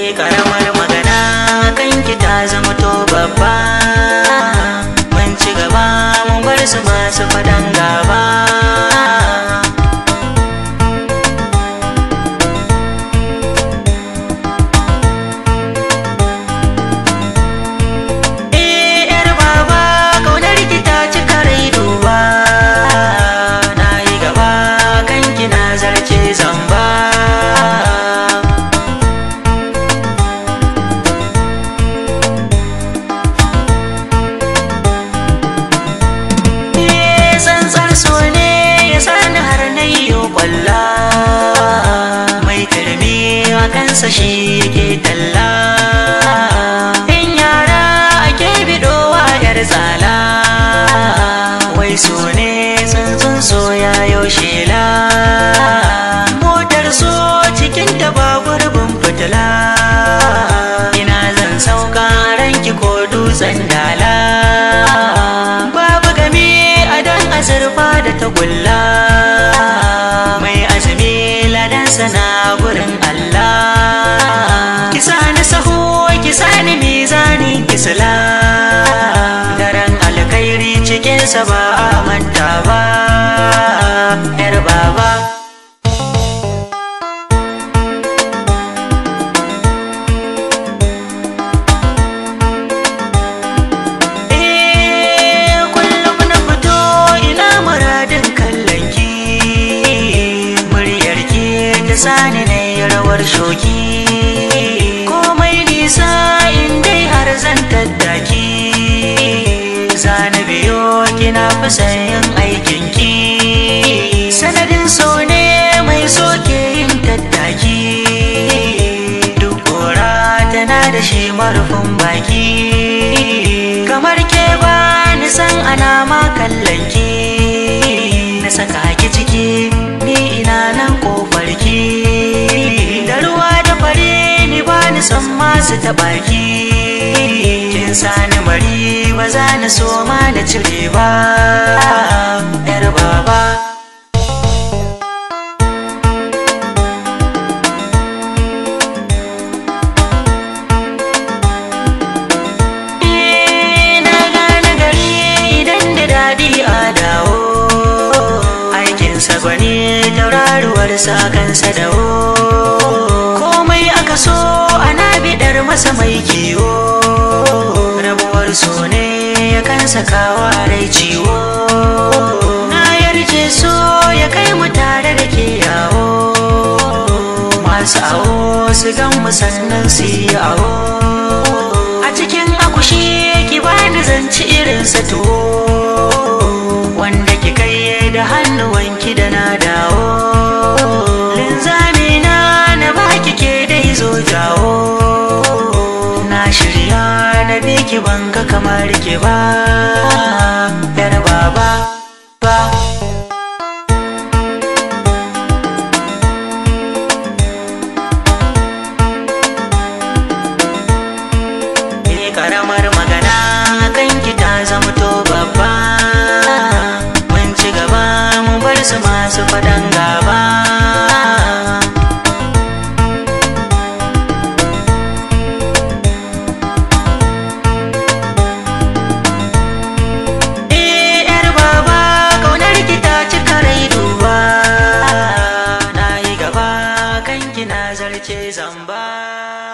karamar magana kanki ta zama to babba mun ci gaba mun bar su masu fadan gaba Eh, yar baba, kaunar ki ta cika rai duba. Na yi gaba, kanki na zarce zamba. Eh, tsantsar so ne ya sani har na yi kwalla. Mai turmi a kansa shi yake talla. In yara ake bidowa yar tsala. Wai so ne tsuntsun so ya yaushe la. Motar so cikin ta ba gurbin fitila. Ina zan sauka ranki ko dutsen dala. Babu game a dan azurfa da tagulla. Mai azumi ladansa na gurin Allah. Kisa ni sahu, kisa ni mizani, kisla. Daren alkhairi cikinsa ba a manta ba. ‘Yar baba. Eh, kullum na fito ina muradin kallon ki muryar ki ta sani na yi rawar shoki komai nisa in dai har zan tattaki zana biyo kina fi yin aikin ki sanadin so ne mai soke yin tattaki duk kora tana da shi marufin baki kamar ke ba ni san ana ma kallon ki na saka ki ciki ni ina nan kofar ki da ruwa da fare ni ba ni san masu taɓa ki kin sani mari ba za ni so ma na cire ba yar baba na gane gari idan da daɗi a dawo aikinsa gwani tauraruwar sa kansa dawo komai aka so ana bidar masa mai kiwo rabuwar so ne ya kansa kawo rai ciwo na yarje so ya kai mu tare da ke yawo masu awo su gan mu sannan su yi awo a cikin akushi ki bani zanci irin sa tuwo wanda ki kai da hannuwanki da na dawo linzami na na baki ke dai zo jawo na shirya na biki banga kamar ki ba yar baba ba Eh karamar magana kanki ta zama to babba mun ci gaba mun bar su masu fadan gaba Eh yar baba kaunar ki ta cika rai duba na yi gaba kanki na zarce zamba